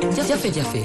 jafe-jafe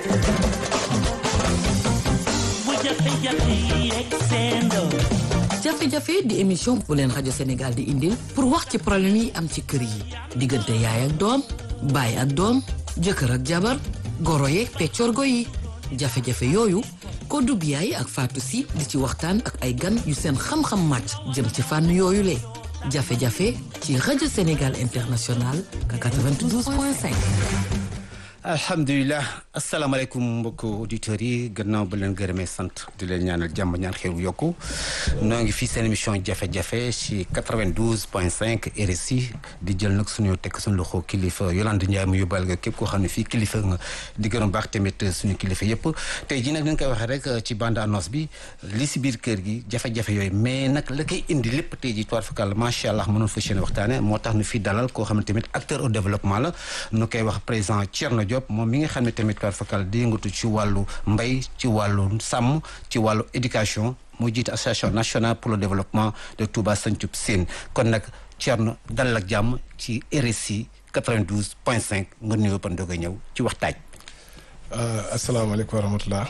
jafe-jafe di émission bu leen rajo Sénégal di indil pour wax ci problème yi am ci kër yi diggante yaay ak doom baay ak doom jëkkër ak jabar goro yeeg peccorgo yi jafe-jafe yooyu ko dub yaay ak Fatou Si di ci waxtaan ak ay gan yu seen xam-xam màcc jëm ci fànn yooyu le jafe-jafe ci rajo Sénégal international 92.5 alhamdulilah asalaamaaleykum mbokk auditeurs yi gannaaw ba leen gërëmee sant di leen ñaanal jàmm ñaan xew yokku noo ngi fii seen émission jafe-jafe ci 92 point 5 RSI di jël nag suñu tekk suñu loxo kilifa Yolande Ndiaye mu yóbbal nga képp koo xam ne fii kilifa nga di gërëm baax tamit suñu kilifa yëpp tey jii nag dañ koy waxee rek ci bande annonce bi li si biir kër gi jafe-jafe yooyu mais nag la koy indi lépp tey jii toir fakal macha allah mënoon fa seen waxtaane moo tax nu fi dalal koo xam ne tamit acteur au développement la nu koy wax président Thierno Diop moom mi nga xam ne tamit toir fakal di yëngatu ci wàllu mbay ci wàllu sàmm ci wàllu éducation moo jiite association nationale pour le développement de Touba Santhiou Sine kon nag Thierno dalal ak jàmm ci RSI 92 point 5 nga nuyoo ba ndoog a ñëw ci waxtaaj asalaamaaleykum wa rahmatulah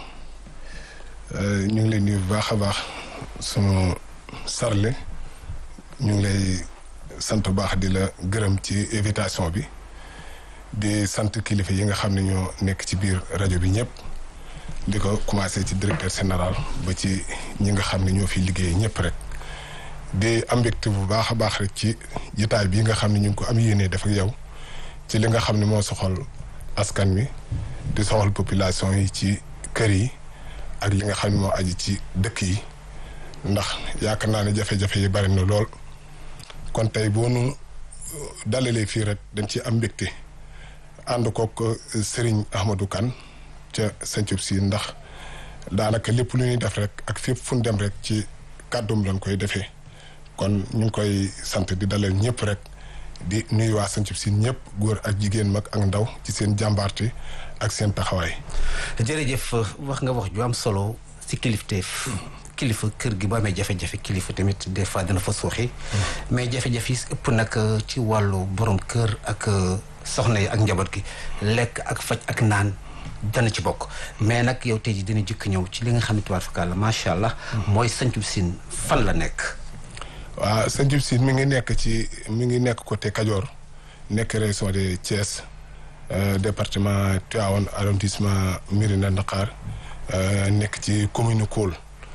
ñu ngi lay nuyu bu baax a baax sunu sarle ñu ngi lay sant bu baax di la gërëm ci invitation bi di sant kilifa yi nga xam ne ñoo nekk ci biir rajo bi ñëpp di ko commencé ci directeur général ba ci ñi nga xam ne ñoo fi liggéey ñëpp rek di am mbégte bu baax a baax rek ci jitaay bi nga xam ne ñu ngi ko am yéene def ak yow ci li nga xam ne moo soxal askan wi di soxal population yi ci kër yi ak li nga xam ne moo aji ci dëkk yi ndax yaakaar naa ne jafe-jafe yi bari na lool kon tey boo nu dalalee fii rek dañ ci am mbégte ànd kook Serigne Ahmadou Kane ca Santhiou Sine ndax daanaka lépp lu ñuy def rek ak fépp fu ñu dem rek ci kàddum lañ koy defee kon ñu ngi koy sant di dalal ñëpp rek di nuyu waa Santhiou Sine ñëpp góor ak jigéen mag ak ndaw ci seen jàmbaarte ak seen taxawaay. jërëjëf wax nga wax ju am solo si kilifteef kilifa kër gi boo amee jafe-jafe kilifa tamit des fois dina fa suuxi mais jafe-jafe yi ëpp nag ci wàllu borom kër ak soxna yi ak njaboot gi lekk ak faj ak naan dana ci bokk mais nag yow tey jii dina jëkk ñëw ci li nga xam ne tubaab fakkaat la macha allah. mooy Santhiou Sine fan la nekk. waaw Santhiou Sine mi ngi nekk ci mi ngi nekk côté Kajoor nekk région de Thiès département Tivaouane arrondissement Mérina Dakhar nekk ci commune Koul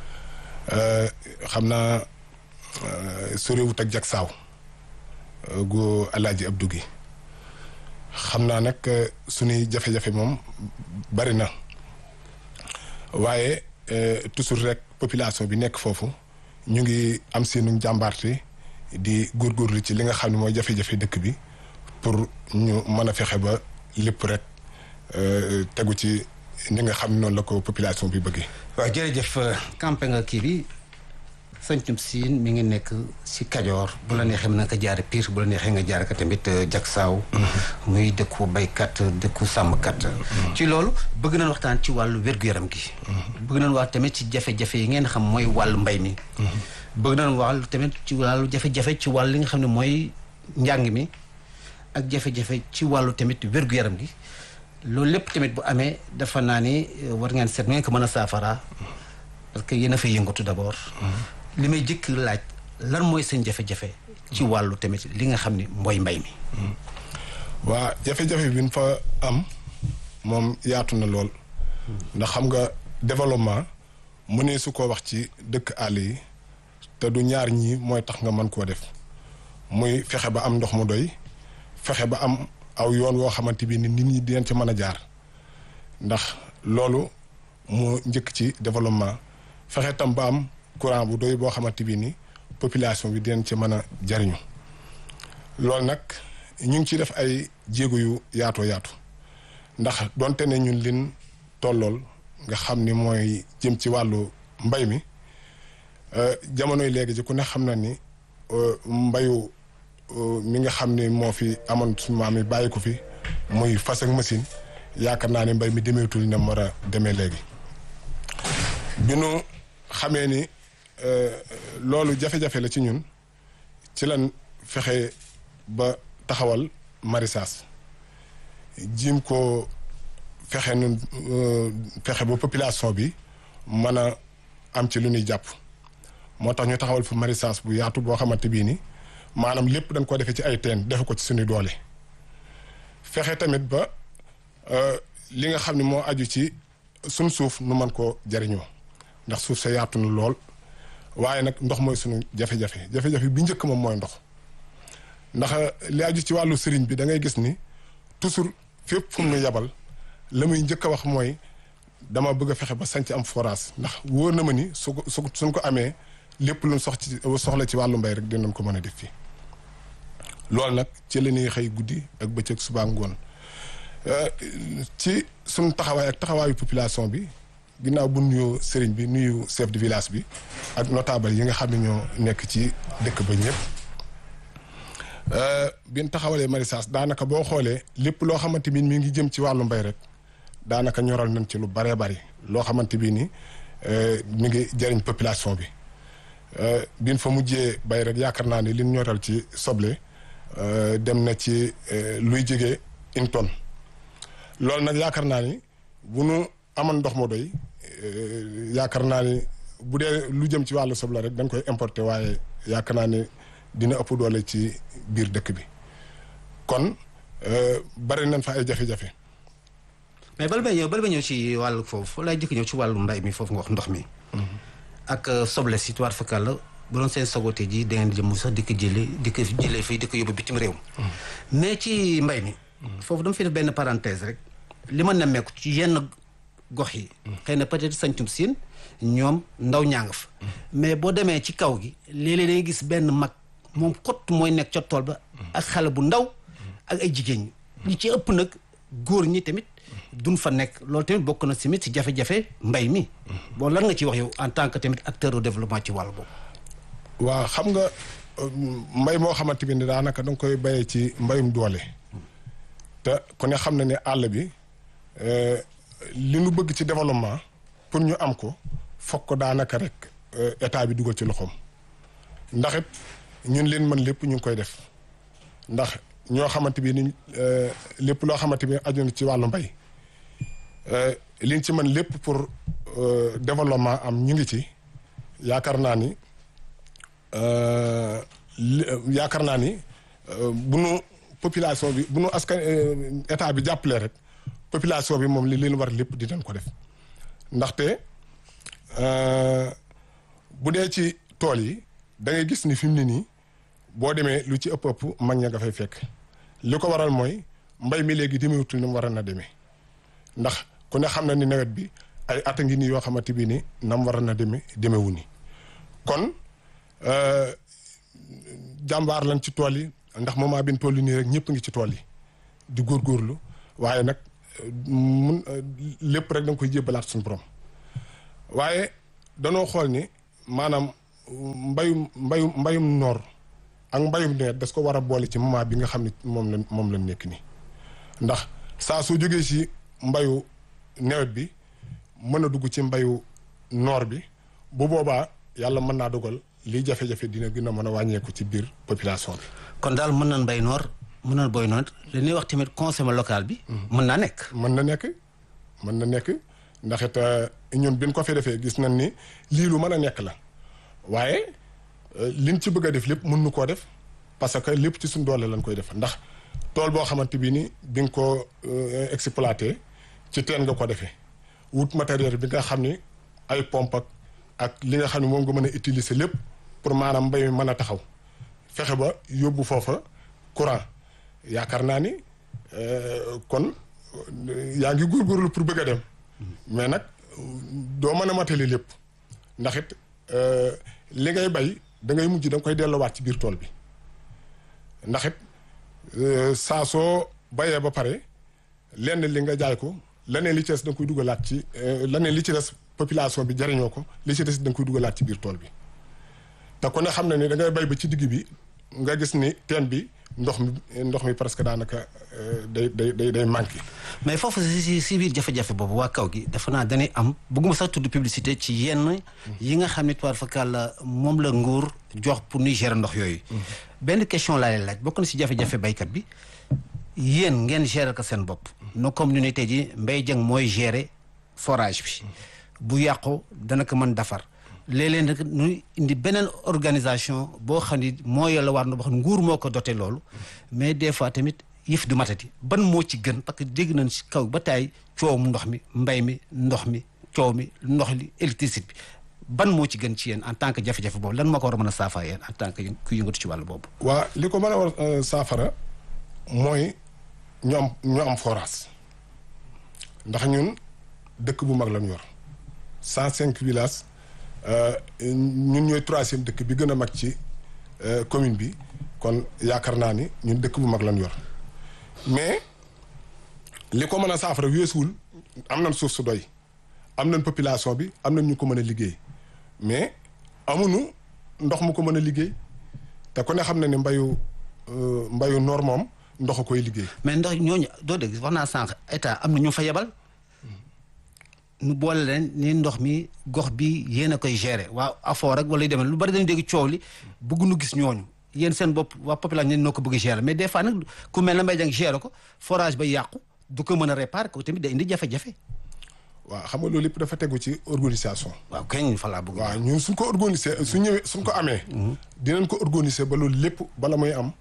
xam naa soriwut ak Jaksaaw gu Alaaji Abdou gi xam naa nag suñuy jafe-jafe moom bari na waaye toujours rek population bi nekk foofu ñu ngi am seenu jàmbaarte di góorgóorlu ci li nga xam ne mooy jafe-jafe dëkk bi pour ñu mën a fexe ba lépp rek tegu ci ni nga xam ne noonu la ko population bi bëggee. waaw jërëjëf campé nga kii bi Santhiou Sine mi ngi nekk si Kajoor bu la neexee mën na ko jaare Pire bu la neexee nga jaare ko tamit Jaksaaw muy dëkku baykat dëkku sàmmkat ci loolu bëgg nañ waxtaan ci wàllu wér-gu-yaram gi bëgg nañ wax tamit ci jafe-jafe yi ngeen xam mooy wàllu mbay mi bëgg nañ wàllu tamit ci wàllu jafe-jafe ci wàllu li nga xam ne mooy njàng mi ak jafe-jafe ci wàllu tamit wér-gu-yaram gi loolu lépp tamit bu amee dafa naa ni war ngeen seet ngeen ko mën a saafara parce que yéen a fay yëngatu d'abord li may jëkk laaj lan mooy seen jafe-jafe ci wàllu tamit li nga xam ne mooy mbay mi waa jafe-jafe bi ñu fa am moom yaatu na lool ndax xam nga développement mu ne su ko wax ci dëkk àll yi te du ñaar ñii mooy tax nga mën koo def muy fexe ba am ndox mu doy fexe ba am aw yoon woo xamante bi ni nit ñi dinañ ci mën a jaar ndax loolu mu njëkk ci développement fexe tam ba am courant bu doy boo xamante bi ni population bi dinañ ci mën a jariñu loolu nag ñu ngi ci def ay jéego yu yaatoo yaatu ndax donte ne ñun lin tollool nga xam ni mooy jëm ci wàllu mbay mi jamonoy léegi ji ku ne xam na ni mbayu mi nga xam ni moo fi amoon suñu maam yi bàyyi ko fi muy fas ak machine yaakaar naa ne mbay mi demeetul ne mu war a demee léegi bi nu xamee ni loolu jafe-jafe la ci ñun ci lan fexe ba taxawal maraîchage jiim ko fexe nun fexe ba population bi mën a am ci lu ñuy jàpp moo tax ñu taxawal fu maraîchage bu yaatu boo xamante bii ni maanaam lépp dañ ko defee ci ay teen defe ko ci suñu doole fexe tamit ba li nga xam ne moo aju ci suñ suuf nu mën koo jariñoo ndax suuf sa yaatu na lool waaye nag ndox mooy suñu jafe-jafe jafe-jafe bi njëkk moom mooy ndox ndax li aju ci wàllu sëriñ bi da ngay gis ni toujours fépp fu mu nu yabal la muy njëkk a wax mooy dama bëgg a fexe ba sanc am forage ndax wóor na ma ni su ko su suñ ko amee lépp luñ sox ci soxla ci wàllu mbay rek dinañ ko mën a def fii loolu nag ci la ñuy xëy guddi ak bëccëg suba ngoon ci suñ taxawaay ak taxawaayu population bi ginnaaw bu nuyoo sëriñ bi nuyu chef de village bi ak notable yi nga xam ne ñoo nekk ci dëkk ba ñëpp bin taxawalee maraîchage daanaka boo xoolee lépp loo xamante bi mi ngi jëm ci wàllu mbay rek daanaka ñoral nañ ci lu baree bari loo xamante bi ni mi ngi jëriñ population bi bin fa mujjee bay rek yaakaar naa ni liñ ñoral ci soble dem na ci luy jege une tonne loolu nag yaakaar naa ni bu nu amoon ndox moo doy yaakaar naa ni bu dee lu jëm ci wàllu soble rek dañ koy importer waaye yaakaar naa ni dina ëpp doole ci biir dëkk bi kon bari nañ fa ay jafe-jafe. mais bala may ñëw bala may ñëw ci wàllu foofu lay jëkk ñëw ci wàllu mbay mi foofu nga wax ndox mi. ak soble si tuwaat fakal la bu doon seen sogote ji da ngeen jëm sax di ko jëlee di ko jëlee fii di ko yóbbu bitim réew. mais ci mbay mi. foofu dama fi def benn parenthèse rek. li ma nemmeeku ci yenn gox yi. xëy na peut-être sañtum siin ñoom ndaw ñaa nga fa. mais boo demee ci kaw gi léeg-léeg day gis benn mag moom xott mooy nekk ca tool ba. ak xale bu ndaw ak ay jigéen ñi. ñi ci ëpp nag góor ñi tamit duñ fa nekk loolu tamit bokk na tamit si jafe-jafe mbay mi. bon lan nga ci wax yow en tant que tamit acteur de développement ci wàll boobu. waaw xam nga mbay moo xamante ni daanaka da nga koy bayee ci mbayum doole. te ku ne xam na ne àll bi li nu bëgg ci développement pour ñu am ko foog ko daanaka rek état bi dugal ci loxoom ndax it ñun leen mën lépp ñu ngi koy def ndax ñoo xamante bi ni lépp loo xamante bi aju na ci wàllu mbay liñ ci mën lépp pour développement am ñu ngi ci yaakaar naa ni yaakaar naa ni bu nu population bi bu nu askan état bi jàppalee rek population bi moom li leen war lépp dinañ ko def ndaxte bu dee ci tool yi da ngay gis ni fi mu ne nii boo demee lu ci ëpp ëpp mag ña nga fay fekk li ko waral mooy mbay mi léegi demewutul ni mu war na demee ndax ku ne xam na ni nawet bi ay at a ngi nii yoo xamante bi ni nam war na demee demewu ni kon jàmbaar lañ ci tool yi ndax moment bi ñu toll nii rek ñëpp ngi ci tool yi di góorgóorlu waaye nag mun lépp rek da nga koy jébbalaat suñu borom waaye danoo xool ni maanaam mbayum mbayum mbayum noor ak mbayum nawet das ko war a boole ci moment bi nga xam ne moom la moom la nekk nii ndax saa soo jógee si mbayu nawet bi mën a dugg ci mbayu noor bi bu boobaa yàlla mën naa dogal lii jafe-jafe dina gën a mën a wàññeeku ci biir population bi. kon daal mën nañ mbay noor mën nañ boy noor li ñuy wax tamit consommé local bi. mën naa nekk. mën na nekk mën na nekk ndax it ñun bi ñu ko fi defee gis nañ ni lii lu mën a nekk la waaye liñ ci bëgg a def lépp mën nu koo def parce que lépp ci suñ doole lañ koy def ndax tool boo xamante bi ni bi nga ko exploité ci teen nga ko defee wut matériel bi nga xam ni ay pompe ak ak li nga xam ne moom nga mën a utiliser lépp pour maanaam mbay mi mën a taxaw fexe ba yóbbu foofa courant yaakaar naa ni kon yaa ngi góorgóorlu pour bëgg a dem mais nag doo mën a matali lépp ndax it li ngay bay da ngay mujj da nga koy delloowaat ci biir tool bi ndax it saa soo bayee ba pare lenn li nga jaay ko leneen li ci des da nga koy dugalaat ci leneen li ci des population bi jariñoo ko li ci des da nga koy dugalaat ci biir tool bi te ku ne xam na ni da ngay bay ba ci digg bi nga gis ni teen bi ndox mi ndox mi presque daanaka day day day day manqué. mais foofu si si biir jafe-jafe boobu waa kaw gi dafa naa dañuy am bëgguma sax tudd publicité ci yenn yi nga xam ne tubaab fakal la moom la nguur jox pour ñuy gérer ndox yooyu. benn question laa leen laaj bokk na si jafe-jafe baykat bi yéen ngeen gérer ko seen bopp no comme ñu ne tey ji Mbaye Dieng mooy gérer forage bi bu yàqu dana ko mën defar léeg-léeg nag ñu indi beneen organisation boo xam ni moo yàlla war na boo xam ne nguur moo ko doté loolu mais des fois tamit yëf du matati ban moo ci gën parce que dégg nañ si kaw ba taay coowum ndox mi mbay mi ndox mi coow mi ndox li électricité bi ban moo ci gën ci yéen en tant que jafe-jafe boobu lan moo ko war a mën a saafara yéen en tant que ku yëngatu ci wàllu boobu. waa li ko mën a war saafara mooy ñu am ñu am forage ndax ñun dëkk bu mag lañ yor cent cinq villages ñun ñooy troisième dëkk bi gën a mag ci commune bi kon yaakaar naa ni ñun dëkk bu mag lañ yor mais li ko mën a saafara weesuwul am nañ suuf su doy am nañ population bi am nañ ñu ko mën a liggéey mais amuñu ndox mu ko mën a liggéey te ku ne xam na ne mbayu mbayu noor moom ndox a koy liggéey. mais ndox ñooñu doo dégg wax naa sànq état am na ñu fa yebal nu boole leen ni ndox mi gox bi yéen a koy gérer waa afoo rek wala yu demee lu bari dañu dégg coow li bëgg nu gis ñooñu yéen seen bopp waa population ñen noo ko bëgg gérer mais des fois nag ku mel na Mbaye Dieng gérer ko forage ba yàqu du ko mën a réparer ko tamit day indi jafe-jafe. waaw xam nga loolu lépp dafa tegu ci organisation. waaw kañ fa laa bëgg. waaw ñun suñ ko organiser su ñëwee suñ ko amee. dinañ ko organiser ba loolu lépp bala muy am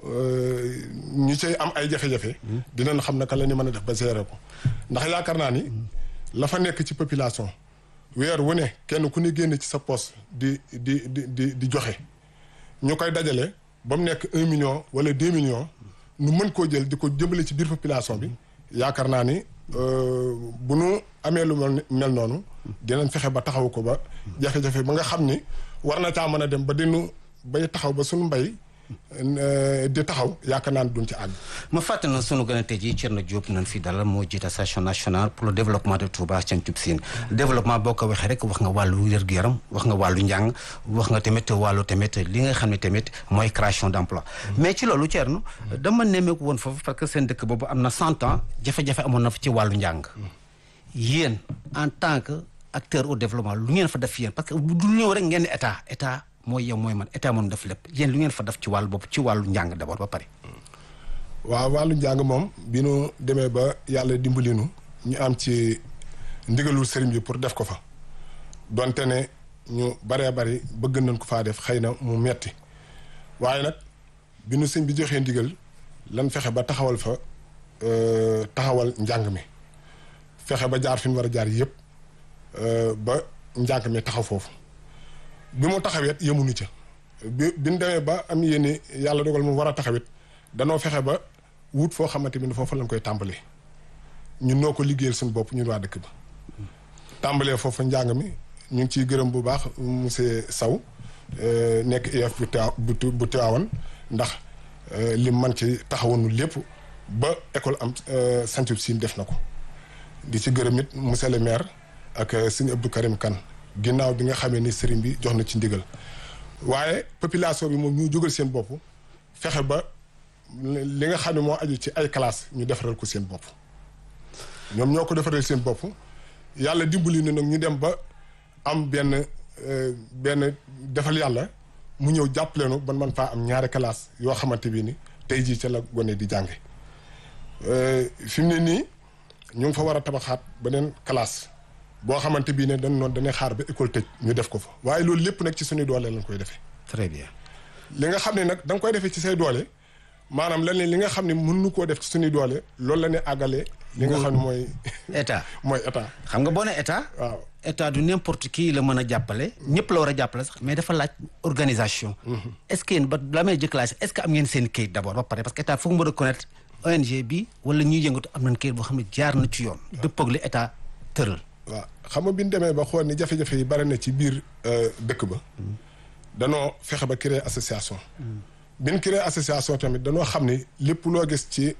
ñu cay am ay jafe-jafe. dinañ xam naka la ñu mën a def ba gérer ko ndax yaakaar naa ni la fa nekk ci population weer wu ne kenn ku ne génne ci sa poste di di di di di joxe ñu koy dajale ba mu nekk un million wala deux millions nu mën koo jël di ko jëmbale ci biir population bi yaakaar naa ni. bu nu amee lu mel mel noonu dinañ fexe ba taxaw ko ba jafe-jafe ba nga xam ni war na caa mën a dem ba dinu bay taxaw ba suñu mbay di taxaw yaakaar naa ne duñ ci àgg. ma fàttali na sunu gën a tey jii Thierno Diop nañ fi dalal moo jiite association nationale pour le développement de Touba Santhiou Sine développement boo ko waxee rek wax nga wàllu wér-gu-yaram wax nga wàllu njàng wax nga tamit wàllu tamit li nga xam ne tamit mooy création d' emploi mais ci loolu Thierno dama nemmeeku woon foofu parce que seen dëkk boobu am na cent ans jafe-jafe amoon na fa ci wàllu njàng yéen en tant que acteur au développement lu ngeen fa def yéen parce que du ñëw rek ngeen état état mooy yow mooy man état moom def lépp yéen lu ngeen fa def ci wàllu bopp ci wàllu njàng d'abord ba pare. waaw wàllu njàng moom bi nu demee ba yàlla dimbali nu ñu am ci ndigalul sëriñ bi pour def ko fa donte ne ñu baree bari bëgg nañ ko faa def xëy na mu metti waaye nag bi nu sëñ bi joxee ndigal lan fexe ba taxawal fa taxawal njàng mi fexe ba jaar fi ñu war a jaar yëpp ba njàng mi taxaw foofu. bi mu taxawet yemuñu ca bi bi ñu demee ba am yéene yàlla dogal mu war a taxawet danoo fexe ba wut foo xamante ni foofu lañ koy tàmbalee ñun noo ko liggéeyal suñu bopp ñun waa dëkk ba. tàmbalee foofu njàng mi ñu ngi ciy gërëm bu baax monsieur Sow nekk IEF bu Tiwa bu Tiwaawan ndax lim man ci taxawanu lépp ba école am Santhiou Sine def na ko di ci gërëm it monsieur le maire ak sëñ Abdou Karim Kane. ginnaaw bi nga xamee ni sëriñ bi jox na ci ndigal waaye population bi moom ñu jógal seen bopp fexe ba li nga xam ne moo aju ci ay classe ñu defaral ko seen bopp ñoom ñoo ko defaral seen bopp yàlla dimbali na nag ñu dem ba am benn benn defal yàlla mu ñëw jàppaleenu ban man faa am ñaari classe yoo xamante bi ni tey jii ca la gone di jànge fi mu ne nii ñu ngi fa war a tabaxaat beneen classe boo xamante bii ne dañ noonu dañuy xaar ba école tëj ñu def ko fa waaye loolu lépp nag ci suñu doole lañ koy defee. très bien. li nga xam ne nag da nga koy defee ci say doole maanaam lan li nga xam ne mën nu koo def ci suñuy doole loolu la ñuy àggalee. li nga xam ne mooy. état mooy état. xam nga boo ne état. waaw état du n'importe qui la mën a jàppale. ñëpp la war a jàppale sax mais dafa laaj organisation. est ce que yéen ba la may jëkk laaj est ce que am ngeen seen kayit d' abord ba pare parce que état foog mu reconnaître ONG bi wala ñuy yëngatu am nañ kayit boo xam ne jaar na ci yoon. dëppoo ak li état tëral. waaw xam nga bi ñu demee ba xool ni jafe-jafe yi bari na ci biir dëkk ba danoo fexe ba créer association bi ñu créer association tamit danoo xam ni lépp loo gis ci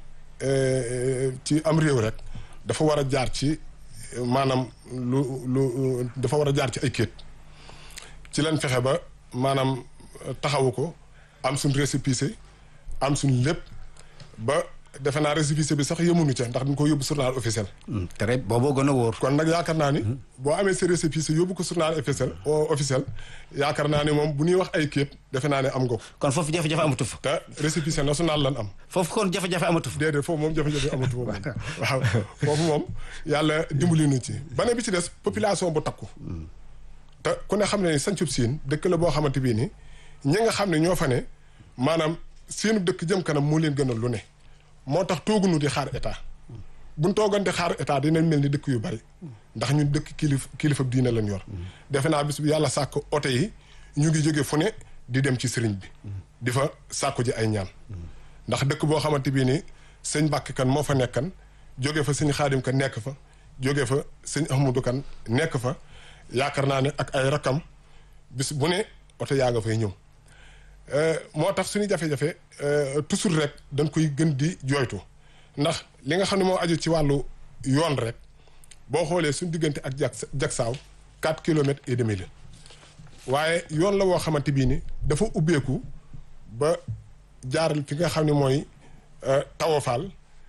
ci am réew rek dafa war a jaar ci maanaam lu lu dafa war a jaar ci ay kéet ci lañ fexe ba maanaam taxawu ko am suñ récépissé am suñ lépp ba defe naa récépissé bi sax yemuñu ca ndax dañ ko yóbbu journal officiel. très booboo gën a wóor. kon nag yaakaar naa ni. boo amee sa récépissé yóbbu ko journal officiel officiel yaakaar naa ni moom bu ñuy wax ay képp defe naa ne am nga ko. kon foofu jafe-jafe amatu fa. te récépissé national lan am. foofu kon jafe-jafe amatu fa. déedéet foofu moom jafe-jafe amatu fa moom. waaw foofu moom yàlla dimbali nu ci. bane bi ci des population bu takku. te ku ne xam ne sancub siin dëkk la boo xamante bii ni ñi nga xam ne ñoo fa ne maanaam seenu dëkk jëm kanam moo leen gënal lu ne. moo tax toogunu di xaar état buñ toogoon di xaar état dinañ mel ni dëkk yu bari ndax ñun dëkk kilif kilifa diine lañ yor defe naa bis bu yàlla sàkk oto yi ñu ngi jóge fu ne di dem ci sëriñ bi di fa sàkku ji ay ñaan ndax dëkk boo xamante bii ni sëñ Mbàkke kan moo fa nekkan jóge fa sëñ Xaadim kan nekk fa jóge fa sëñ Ahmadu kan nekk fa yaakaar naa ne ak ay rakam bis bu ne oto yaa nga fay ñëw moo tax suñu jafe-jafe toujours rek dañ koy gën di jooytu ndax li nga xam ne moo aju ci wàllu yoon rek boo xoolee suñu diggante ak jak jagsaaw quatre kilomètres et demi la waaye yoon la woo xamante bii ni dafa ubbeeku ba jaaral fi nga xam ne mooy tawafaal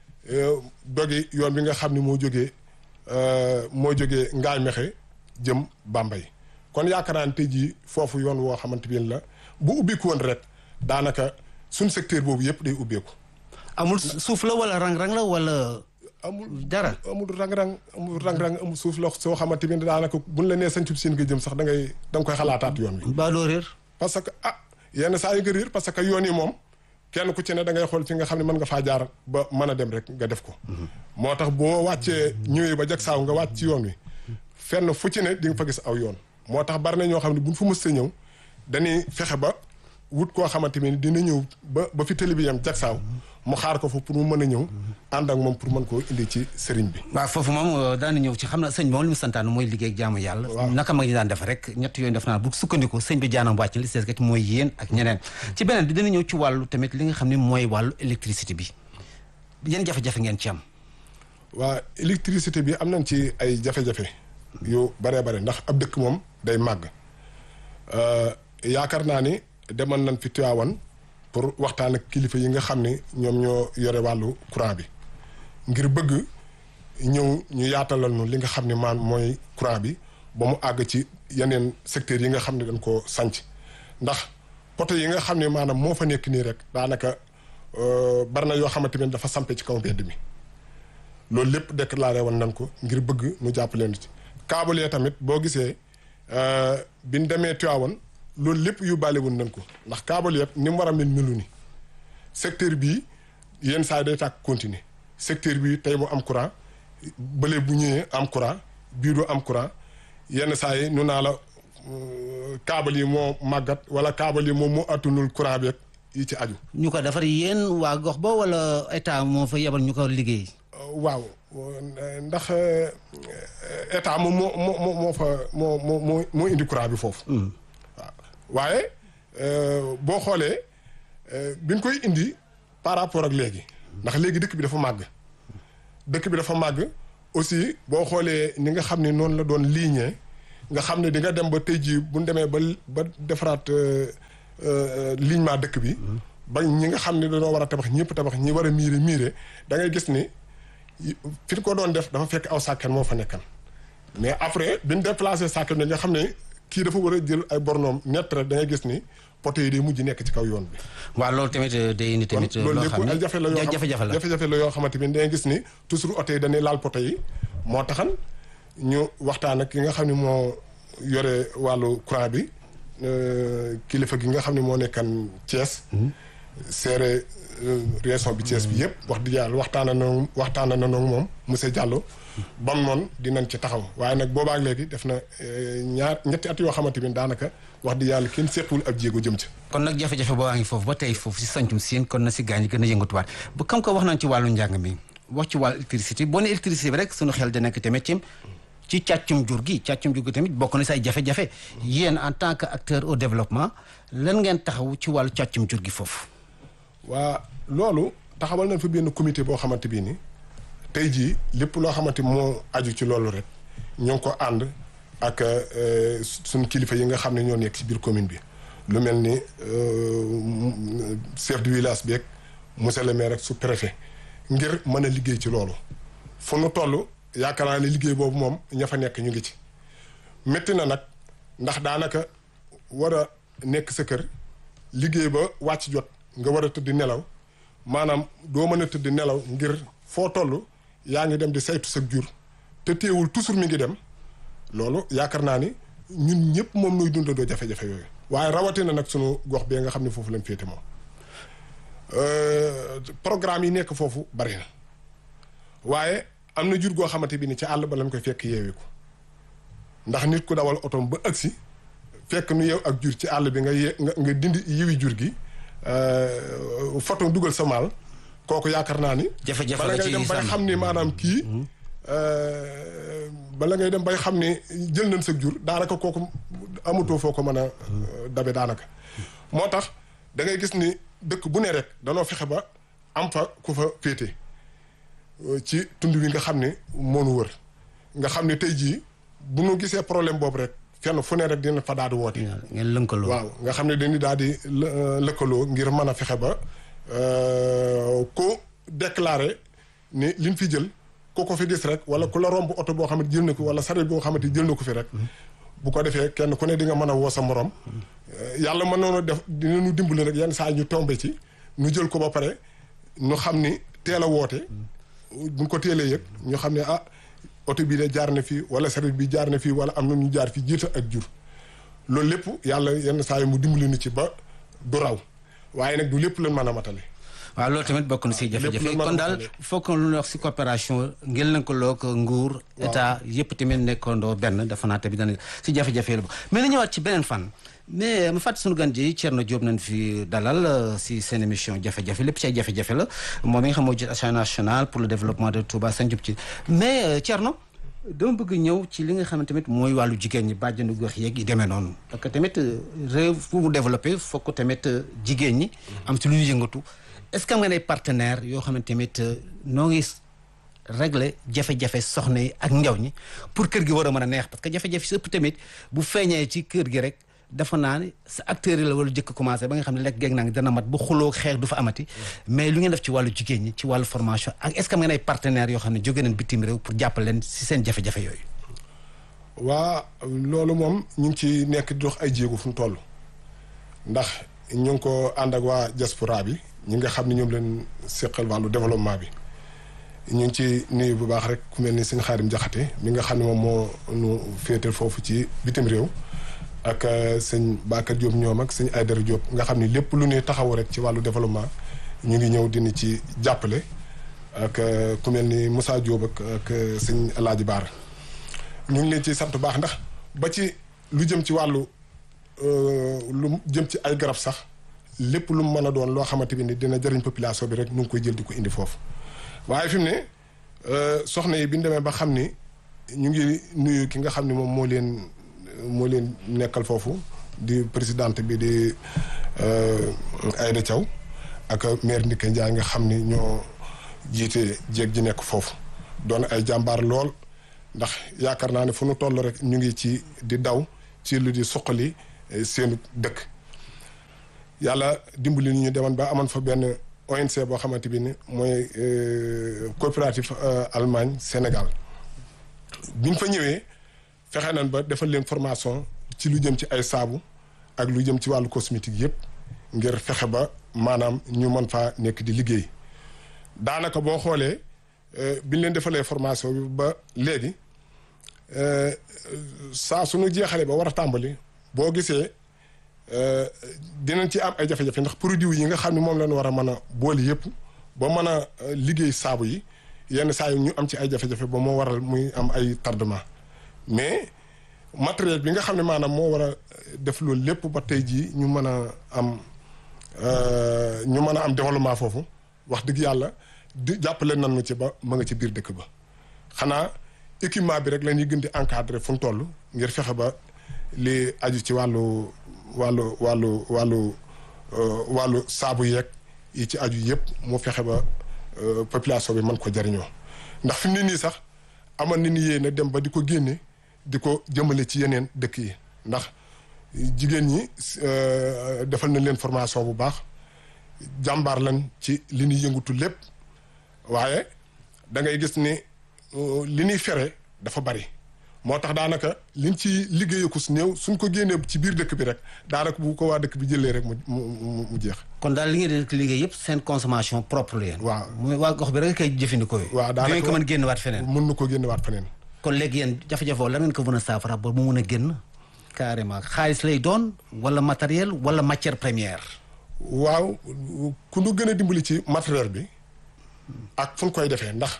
dogi yoon bi nga xam ne moo jógee moo jógee ngaay mexe jëm Bambey kon yaakaar naa ne tey jii foofu yoon woo xamante bii la bu ubbiku woon rek daanaka suñ secteur boobu yëpp day ubbeeku. amul suuf la wala rang-rang la wala. amul dara amul rang-rang amul rang-rang amul suuf la soo xamante ni daanaka buñ la nee sañcub siin nga jëm sax da ngay da nga koy xalaataat yoon wi. ba doo réer. parce que ah yenn saa yi nga réer parce que yoon yi moom kenn ku ci ne da ngay xool fi nga xam ne mën nga faa jaar ba mën a dem rek nga def ko. moo tax boo wàccee ñëwee ba jag saaw nga wàcc ci yoon wi fenn fu ci ne di nga fa gis aw yoon moo tax bari na ñoo xam ne buñ fu mës a ñëw. dañuy fexe ba wut koo xamante ni dina ñëw ba ba fi télé bi yam jagsaaw mu xaar ko fa pour mu mën a ñëw ànd ak moom pour mën koo indi ci sëriñ bi. waaw foofu moom daan ñëw ci xam na sëñ bi moom li mu santaan mooy liggéey ak jaamu yàlla. naka mag ñi daan def rek ñett yooyu def naa bu sukkandiku sëñ bi jaanam wàcc li sees mooy yéen ak ñeneen. ci beneen bi dana ñëw ci wàllu tamit li nga xam ne mooy wàllu électricité bi yan jafe-jafe ngeen ci am. waa électricité bi am nañ ci ay jafe-jafe. yu baree bare ndax ab dëkk moom day màgg. yaakaar naa ni demal nañ fi Tiwaawan pour waxtaan ak kilifa yi nga xam ne ñoom ñoo yore wàllu courant bi ngir bëgg ñëw ñu yaatalal nu li nga xam ne maan mooy courant bi ba mu àgg ci yeneen secteurs yi nga xam ne dañ koo sanc ndax poto yi nga xam ne maanaam moo fa nekk nii rek daanaka bari na yoo xamante ne dafa sampe ci kaw mbedd mi loolu lépp déclaré woon nañ ko ngir bëgg nu jàpp leen ci câble tamit boo gisee bi ñu demee Tiwaawan loolu lépp yóbbaale woon nañ ko ndax câble yëpp ni mu war a mel melu ni secteur bii yenn saa yi day tàkk continuer secteur bii tey mu am courant bële bu ñëwee am courant bii du am courant yenn saa yi nu naa la câble yi moo màggat wala câble yi moom moo attunul courant beeg yi ci aju. ñu ko defar yéen waa gox ba wala état moo fa yebal ñu ko liggéey. waaw ndax état moom moo moo moo fa moo moo moo indi courant bi foofu. waaw waaye boo xoolee bi ñu koy indi par rapport ak léegi ndax léegi dëkk bi dafa màgg. dëkk bi dafa màgg aussi boo xoolee ni nga xam ne noonu la doon ligne nga xam ne di nga dem ba tey jii bu ñu demee ba ba defaraat lignement dëkk bi. ba ñi nga xam ne dañoo war a tabax ñëpp tabax ñi war a miire miire da ngay gis ni. fi ko doon def dafa fekk aw sàkket moo fa nekkan mais après bi ñu déplacé sàkket bi nga xam ne kii dafa war a jël ay bornoom nett rek da ngay gis ni poto yi day mujj nekk ci kaw yoon bi. waaw loolu tamit day indi tamit. loolu lépp ay jafe la yoo jafe-jafe la jafe-jafe la yoo xamante ni da ngay gis ni toujours oto yi dañuy laal poto yi moo taxan ñu waxtaan ak ki nga xam ne moo yore wàllu courant bi kilifa gi nga xam ne moo nekkan Thiès. seere région bi Thiès bi yëpp wax dëgg yàlla waxtaana na waxtaana na noonu moom monsieur Diallo bam noonu dinañ ci taxaw waaye nag boobaak léegi def na ñaar ñetti at yoo xamante ni daanaka wax dëgg yàlla kenn sequl ak jéego jëm ci kon nag jafe-jafe boo waa ngi foofu ba tey foofu si sancum siin kon na si gaañ gën a yëngatuwaat bu kam ko wax nañ ci wàllu njàng mi wax ci wàllu électricité boo ne électricité bi rek suñu xel da nekk tamit ci ci càccum jur gi càccum jur gi tamit bokk na say jafe-jafe yéen en tant que acteur au développement lan ngeen taxaw ci wàllu càccum jur gi foofu waa loolu taxawal nañ fa benn comité boo xamante bii ni tey jii lépp loo xamante moo aju ci loolu rek ñoo ngi ko ànd ak suñ kilifa yi nga xam ne ñoo nekk ci biir commune bi lu mel ni chef de village bi ak monsieur le maire ak sous préfet ngir mën a liggéey ci loolu fu nu toll yaakaar naa ne liggéey boobu moom ña fa nekk ñu ngi ci métti na nag ndax daanaka war a nekk sa kër liggéey ba wàcc jot nga war a tëdd nelaw maanaam doo mën a tëdd nelaw ngir foo toll yaa ngi dem di saytu sa jur te téewul toujours mi ngi dem loolu yaakaar naa ni ñun ñëpp moom nuy dundandoo jafe-jafe yooyu waaye rawatina nag sunu gox bee nga xam ne foofu lañ féete moom programme yi nekk foofu bari na waaye am na jur goo xamante bi ni ci àll ba lañ koy fekk yeewi ko ndax nit ku dawal otom ba agsi fekk nu yeew ak jur ci àll bi nga ye nga dindi yiwi jur gi photo dugal sa maal kooku yaakaar naa ni jafe-jafe bala la ngay ci dem bay sàmm. xam ni maanaam kii bala ngay dem bay xam ni jël nañ sa jur daanaka kooku amatoo foo ko mën a dabe daanaka moo tax da ngay gis ni dëkk bu ne rek danoo fexe ba am fa ku fa féete ci tund wi nga xam ne moonu wër nga xam ne tey jii bu nu gisee problème boobu rek fenn fu ne rek dina fa daal di woote ngeen lënkaloo. waaw nga xam ne dañuy daal di lë- lëkkaloo ngir mën a fexe ba ku déclaré ni liñ fi jël ku ko fi gis rek wala ku la romb oto boo xamante jël na ko wala sareet boo xamante jël na ko fi rek bu ko defee kenn ku ne di nga mën a woo sa morom yàlla mën noonu def dinañu dimbali rek yenn saa ñu tombé ci ñu jël ko ba pare ñu xam ni teel a woote buñ ko teelee yëg ñu xam ne ah oto bii de jaar na fii wala sareet bi jaar na fii wala am na ñu jaar fii jiita ak jur loolu lépp yàlla yenn saa yi mu dimbali nu ci ba du raw waaye nag du lépp lañ mën a matale waaw loolu tamit bokk na si jafe-jafe lépp lu mën a kon daal matale. fokk lu ñuy wax si coopération ngeen lëkkaloo ko nguur état yëpp tamit nekkandoo benn dafa naa tamit dana si jafe-jafe la bokk mais na ñëwaat ci beneen fan mais ma fàtte sunu gan ji Thierno Diop nañ fi dalal euh, si seen émission jafe-jafe lépp ci ay jafe-jafe la moom mi nga xam moo jiite Association nationale pour le développement de Touba Sane Diop ci mais euh, Thierno dama bëgg ñëw ci li nga xam ne tamit mooy wàllu jigéen ñi bàjjenu gox yeeg yi demee noonu parce que tamit euh, réew fu mu développé fokk tamit euh, jigéen ñi am ci lu ñu yëngatu est-ce que am nga ay partenaires yoo xam ne tamit euh, noo ngi régler jafe-jafe soxna yi ak njaw ñi pour kër gi war a mën a neex parce que jafe-jafe si ëpp tamit bu feeñee ci kër gi rek dafa naa ne sa acteurs yi la war a jëkk commencé ba nga xam ne lekk geeg naa ngi dana mat bu xuloo xeex du fa amati mais lu ngeen def ci wàllu jigéen ñi ci wàllu formation ak est-ce que am ngeen ay partenaires yoo xam ne jóge nañ bitim réew pour jàppale leen si seen jafe-jafe yooyu waa loolu moom ñu ngi ci nekk di dox ay jéego fu mu toll ndax ñu ngi ko ànd ak waa diaspora bi ñi nga xam ne ñoom leen seqal wàllu développement bi ñu ngi ci nuyu bu baax rek ku mel ni sëñ Xaadim Jaxate mi nga xam ne moom moo nu féetal foofu ci bitim réew ak euh, sëñ Bakar Diop ñoom ak sëñ Aydara Diop nga xam ne lépp lu ñuy taxaw rek ci wàllu développement ñu ngi ñëw dina ci jàppale ak euh, ku mel ni Moussa Diop ak ak euh, sëñ Alaaji Baara ñu ngi leen ci sant bu baax ndax ba ci lu jëm ci wàllu euh, lu jëm ci ay garab sax lépp lu mu mën a doon loo xamante bi ni dina jëriñ population bi rek ñu ngi koy jël di ko indi foofu waaye fi mu ne euh, soxna yi bi ñu demee ba xam ni ñu ngi nuyu ki nga xam ne moom moo leen moo leen nekkal foofu di présidente bi di euh, Aïda Thiaw ak maire Ndike Ndiaye nga xam ni ñoo jiite jéeg ji nekk foofu doon ay jàmbaar lool ndax yaakaar naa ne fu nu toll rek ñu ngi ci di daw ci lu di suqali eh, seenu dëkk yàlla dimbali ni ñu demoon ba amoon fa benn ONC boo xamante bi ni mooy euh, coopérative euh, Allemagne Sénégal bi ñu fa ñëwee fexe nañ ba defal leen formation ci lu jëm ci ay saabu ak lu jëm ci wàllu cosmétique yëpp ngir fexe ba maanaam ñu mën faa nekk di liggéey daanaka boo xoolee euh, bi ñu leen defalee formation bi ba léegi euh, saa suñu jeexalee ba war a tàmbali boo gisee euh, dinañ ci am ay jafe-jafe ndax produit yi nga xam ne moom lañ war a mën a boole yëpp ba mën a euh, liggéey saabu yi yenn saa yi ñu am ci ay jafe-jafe ba moo waral muy am ay tardement mais matériel bi nga xam ne maanaam moo war a def loolu lépp ba tey jii ñu mën a am euh, ñu mën a am développement foofu wax dëgg yàlla di jàppale nan nu ci ba ma nga ci biir dëkk ba xanaa équipement bi rek la ñuy gën di encadrer fu mu toll ngir fexe ba li aju ci wàllu wàllu wàllu wàllu euh, wàllu saabu yeeg yi ci aju yëpp mu fexe ba euh, population bi mën ko jariñoo ndax fi mu ne nii sax amoon na ni yéene dem ba di ko génne di ko jëmale ci yeneen dëkk yi ndax jigéen ñi euh, defal nañ leen formation bu baax jàmbaar lan ci li ñuy yëngutu lépp waaye da ngay gis ni li ñuy fere dafa bari moo tax daanaka liñ ci liggéeyee ko su néew suñ ko génnee ci biir dëkk bi rek daanaka bu ko waa dëkk bi jëlee rek mu mu mu jeex. kon daal li ngeen di liggéey yëpp seen consommation propre la yéen. waaw mooy waa gox bi rek koy jëfandikoo. waaw daanaka ngeen ko mën génn waat feneen. mën na ko génne waat feneen. kon léegi yéen jafe-jafe wala ngeen ko mën a saafara ba mu mën a génn carrément xaalis lay doon wala matériel wala matière première. waaw ku nu gën a dimbali ci matériel bi ak fu ñu koy defee ndax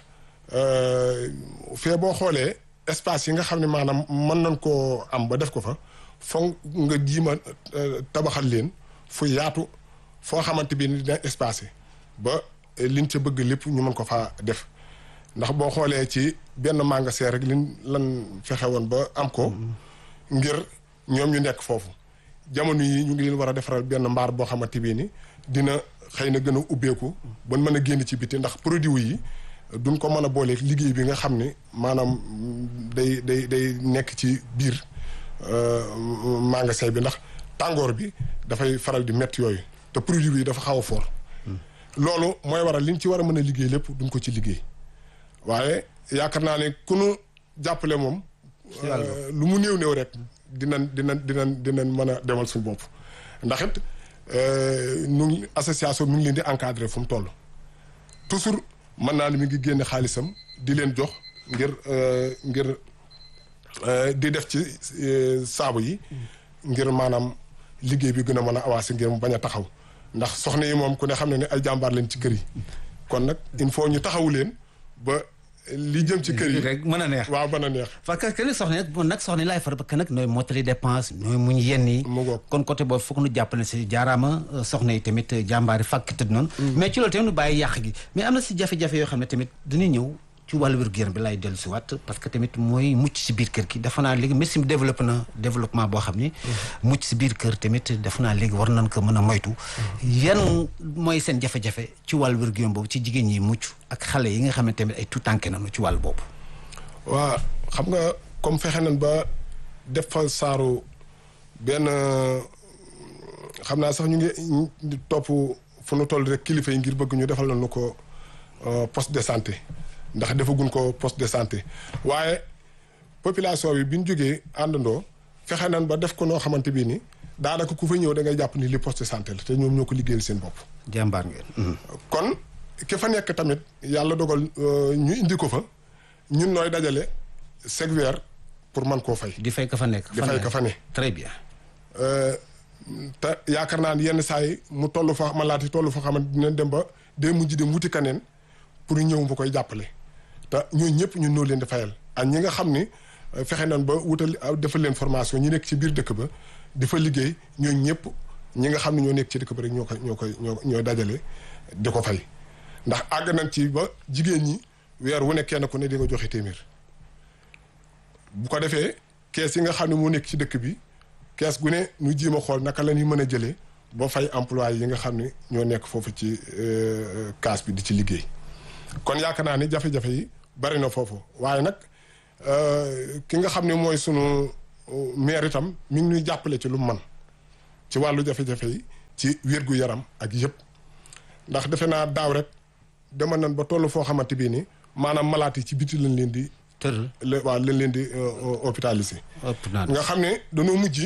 fee boo xoolee espace yi nga xam ne maanaam mën nañ koo am ba def ko fa foog nga jiima tabaxal leen fu yaatu foo xamante bi ni dina espacé ba liñ ca bëgg lépp ñu mën ko faa def ndax boo xoolee ci benn magasin rek liñ lan fexe woon ba am ko ngir ñoom ñu nekk foofu jamono yi ñu ngi leen war a defaral benn mbaar boo xamante bi ni dina xëy na gën a ubbeeku ba mën a génn ci biti ndax produit yi duñ ko mën a booleeg liggéey bi nga xam ne maanaam day day day nekk ci biir magasin bi ndax tàngoor bi dafay faral di métti yooyu te produit bi dafa xaw a fort loolu mooy waral liñ ci war a mën a liggéey lépp duñ ko ci liggéey waaye yaakaar naa ne ku nu jàppale moom lu mu néew néew rek dinañ dinañ dinañ dinañ mën a demal suñu bopp ndax it nu association mi ngi leen di encadrer fu mu toll toujours mën naa ne mi ngi génne xaalisam di leen jox ngir ngir di def ci saabu yi ngir maanaam liggéey bi gën a mën a avancer ngir mu bañ a taxaw ndax soxna yi moom ku ne xam ne ne ay jàmbaar leen ci kër yi kon nag il faut ñu taxawu leen ba li jëm ci kër yi rek mën a neex waaw mën a neex parce que que soxna nag nag soxna laay far ba que nag nooy mottali dépense nooy muñ yenn yi mu ngoog kon côté boobu foog nu jàppale si jaaraama soxna yi tamit jàmbaari fàkk tëdd noonu mais ci loolu tamit nu bàyyi yàq gi mais am na si jafe-jafe yoo xam ne tamit dañuy ñëw ci wàllu wér-gu-yaram bi lay dellu si waat parce que tamit mooy mucc si biir kër gi dafa naa léegi médecine bi développé na développement boo xam ni mucc si biir kër tamit dafa naa léegi war nañ ko mën a moytu yan mooy seen jafe-jafe ci wàllu wér-gu-yaram boobu ci jigéen ñi mucc ak xale yi nga xam ne tamit ay tuutànke nañu ci wàllu boobu waa xam nga comme fexe nañ ba def fa saaru benn xam naa sax ñu ngi topp fu nu toll rek kilifa yi ngir bëgg ñu defal nañu ko poste de santé ndax defaguñ ko poste de santé waaye population bi bi ñu jógee àndandoo fexe nañ ba def ko noo xamante bii ni daanaka ku fa ñëw da ngay jàpp ni li poste de santé la te ñoom ñoo ko liggéeyal seen bopp. jàmbaar ngeen. kon ki fa nekk tamit yàlla dogal ñu indi ko fa ñun nooy dajale chaque weer pour man koo fay. di fay ka fa nekk. di fay ka fa ne. très bien. te yaakaar naa ni yenn saa yi mu toll fa malaat yi toll fa xamante dinañ dem ba day mujj dem wuti kaneen pour ñëw bu koy jàppale. te ñooñu ñëpp ñun noo leen di fayal ak ñi nga xam ni fexe nañ ba wutal defal leen formation ñi nekk ci biir dëkk ba di fa liggéey ñooñu ñëpp ñi nga xam ne ñoo nekk ci dëkk ba rek ñoo koy ñoo koy ñoo ñooy dajale di ko fay. ndax àgg nañ ci ba jigéen ñi weer wu ne kenn ku ne di nga joxe téeméer bu ko defee kees yi nga xam ne moo nekk ci dëkk bi kees gu ne ñu jiima xool naka la ñuy mën a jëlee boo fay employé yi nga xam ne ñoo nekk foofu ci kaas bi di ci liggéey. kon yaakaar naa ni jafe-jafe yi bari na foofu waaye nag ki nga xam ne mooy sunu maire itam mi ngi ñuy jàppale ci lu mu man ci wàllu jafe-jafe yi ci wér gu yaram ak yëpp ndax defe naa daaw rek dama nan ba toll foo xamante bii ni maanaam malaat yi ci biti lañ leen di. tëral waaw lañ leen di hôpitalisé. nga xam ne dañoo mujj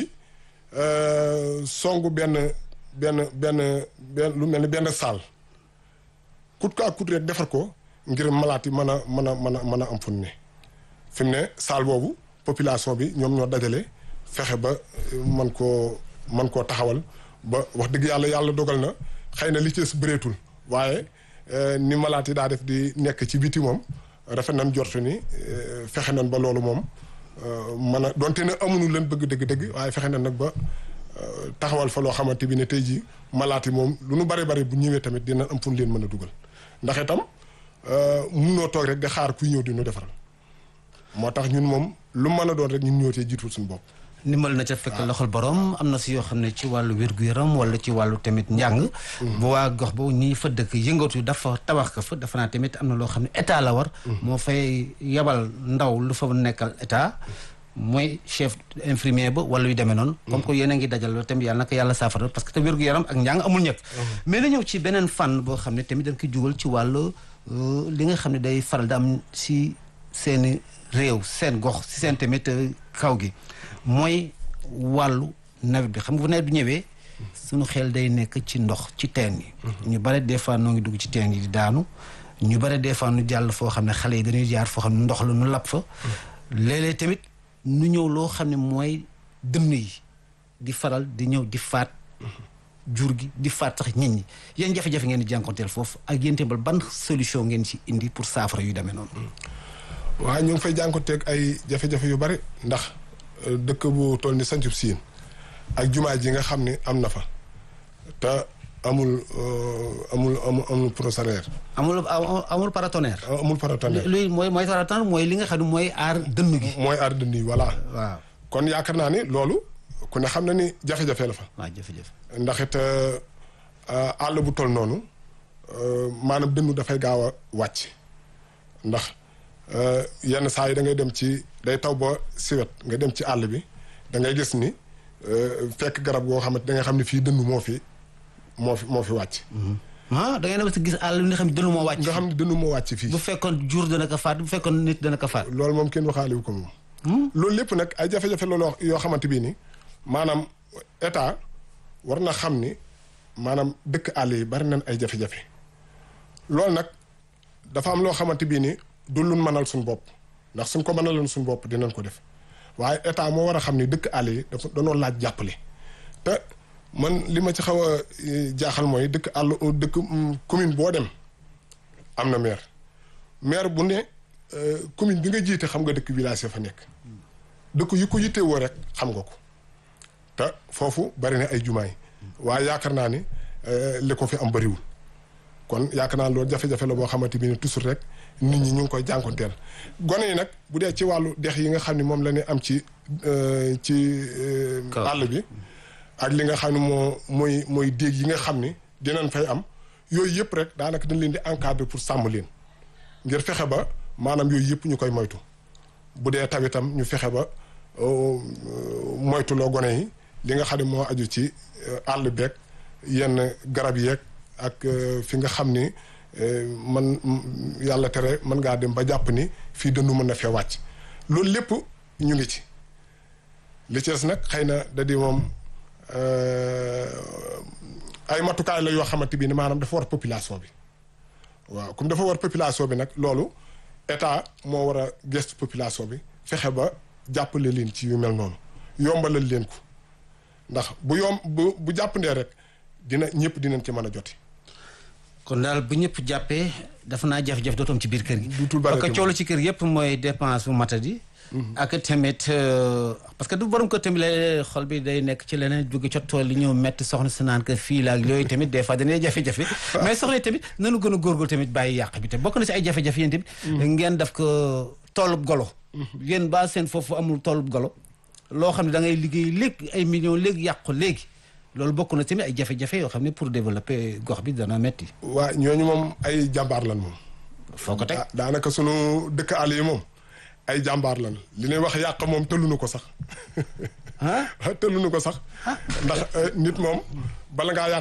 songu benn benn benn benn lu mel ni benn saal kut ko ak kut rek defar ko. ngir malaat yi mën a mën a mën a mën a am fu ne fi mu ne saal boobu population bi ñoom ñoo dajale fexe ba man koo man koo taxawal ba wax dëgg yàlla yàlla dogal na xëy na li ci bëreetul waaye ni malaat yi daa def di nekk ci biti moom rafet nañ jortu ni fexe nañ ba loolu moom mën a donte ne amuñu leen bëgg dëgg-dëgg waaye fexe nañ nag ba taxawal fa loo xamante bi ne tey jii malaat yi moom lu nu bari bari bu ñëwee tamit dina am fu leen mën a dugal ndax itam munoo toog rek di xaar kuy ñëw di ñu defaral moo tax ñun moom lu mën a doon rek ñun ñoo tee jiitul suñu bopp. ndimbal na ca fekk loxol borom am na si yoo xam ne ci wàllu wér-gu-yaram wala ci wàllu tamit njàng. bu waa gox ba ñi fa dëkk yëngatu dafa tabax ko fa dafa naa tamit am na loo xam ne état la war. moo fay yebal ndaw lu fa nekkal état. mooy chef infirmier ba wala yu demee noonu. comme que yéen a ngi dajal loolu tamit yàlla naka yàlla saafara parce que te wér-gu-yaram ak njàng amul ñëpp. mais na ñëw ci beneen fànn boo xam ne tamit dañ koy jugal ci wàllu li nga xam ne day faral di am si seeni réew seen gox si seen tamit kaw gi mooy wàllu nawet bi xam nga bu nawet bi ñëwee suñu xel day nekk ci ndox ci teen yi ñu bare des fois noo ngi dugg ci teen yi di daanu ñu bare des fois nu jàll foo xam ne xale yi dañuy jaar foo xam ne ndox la nu lab fa léeg-léeg tamit nu ñëw loo xam ne mooy dënn yi di faral di ñëw di faat jur gi di faat sax nit ñi yéen jafe-jafe ngeen di jànkonteel foofu ak yéen tamit ban solution ngeen ci indi pour saafara yu demee noonu waaw ñu ngi fay jànkonteeg ay jafe-jafe yu bari ndax dëkk bu toll ni sancub siin ak jumaa ji nga xam ne am na fa te amul amul amul amul procédure. amul amul paratonnerre. amul paratonnerre. luy mooy mooy paratonnerre mooy li nga xam ne mooy aar dënn gi. mooy aar dënn yi voilà. waaw kon yaakaar naa ni loolu ku ne xam na ni jafe-jafe la fa. waaw jafe-jafe. ndax it àll bu toll noonu maanaam dënnu dafay gaaw a wàcc ndax yenn saa yi da ngay dem ci day taw ba siwet nga dem ci àll bi da ngay gis ni fekk garab goo xamante da nga xam ne fii dënnu moo fi moo fi moo fi wàcc. ah da ngay dem si gis àll bi nga xam ne dënnu moo wàcc. nga xam ne dënnu moo wàcc fii. bu fekkoon jur dana ko faat bu fekkoon nit dana ko faat. loolu moom kenn waxaale wu ko moom. loolu lépp nag ay jafe-jafe loolu yoo xamante bii ni maanaam état war na xam ni maanaam dëkk àll yi bari nañ ay jafe-jafe loolu nag dafa am loo xamante bii ni du luñ mënal suñu bopp ndax suñ ko mënaloon suñu bopp dinañ ko def waaye état moo war a xam ni dëkk àll yi dafa danoo laaj jàppale te man li ma ci xaw a jaaxal mooy dëkk àll dëkk commune boo dem am na maire maire bu ne commune bi nga jiite xam nga dëkk village ya fa nekk dëkk yu ko yittewoo rek xam nga ko te foofu bari na ay jumaay waaye yaakaar naa ni li ko fi am bariwul kon yaakaar naa loolu jafe-jafe la boo xamante bi ne toujours rek nit ñi ñu ngi koy jànkonteel gone yi nag bu dee ci wàllu dex yi nga xam ne moom la ñu am ci ci àll bi ak li nga xam ne moo mooy mooy déeg yi nga xam ni dinañ fay am yooyu yëpp rek daanaka dañ leen di encadrer pour sàmm leen ngir fexe ba maanaam yooyu yëpp ñu koy moytu bu dee tawitam ñu fexe ba moytuloo gone yi li nga xam ne moo aju ci àll beeg yenn garab yeeg ak fi nga xam ni man yàlla tere mën ngaa dem ba jàpp ni fii dëndu mën na fee wàcc loolu lépp ñu ngi ci li ci des nag xëy na da di moom ay matukaay la yoo xamante bi ni maanaam dafa war population bi waaw comme dafa war population bi nag loolu état moo war a gëstu population bi fexe ba jàppale leen ci yu mel noonu yombalal leen ko ndax bu yomb bu bu jàppandee rek dina ñëpp dinañ ci mën a joti kon daal bu ñëpp jàppee dafa naa jafe-jafe dootoom ci biir kër gi. duutul bari parce que coolu ci kër yëpp mooy dépense bu matadi. ak tamit parce que du borom ko tamit la xol bi day nekk ci leneen jóge ca tool li ñëw metti soxna si naan que fii la ak yooyu tamit des fois dañuy jafe-jafe. mais soxna tamit nanu gën a góorgóorlu tamit bàyyi yàq bi te bokk na si ay jafe-jafe yéen tamit. ngeen def ko toolub golo. yéen ba seen foofu amul toolub golo. loo xam ne da ngay liggéey léegi ay millions léegi yàqu léegi. loolu bokk na tamit ay jafe-jafe yoo xam ne pour développer gox bi dana metti waa ñooñu moom ay jàmbaar lan moom. foo ko teg daanaka sunu dëkk àll yi moom ay jàmbaar lan li ñuy wax yàq moom tëlluñu ko sax. ah tëlluñu ko sax. ndax nit moom bala ngaa yàq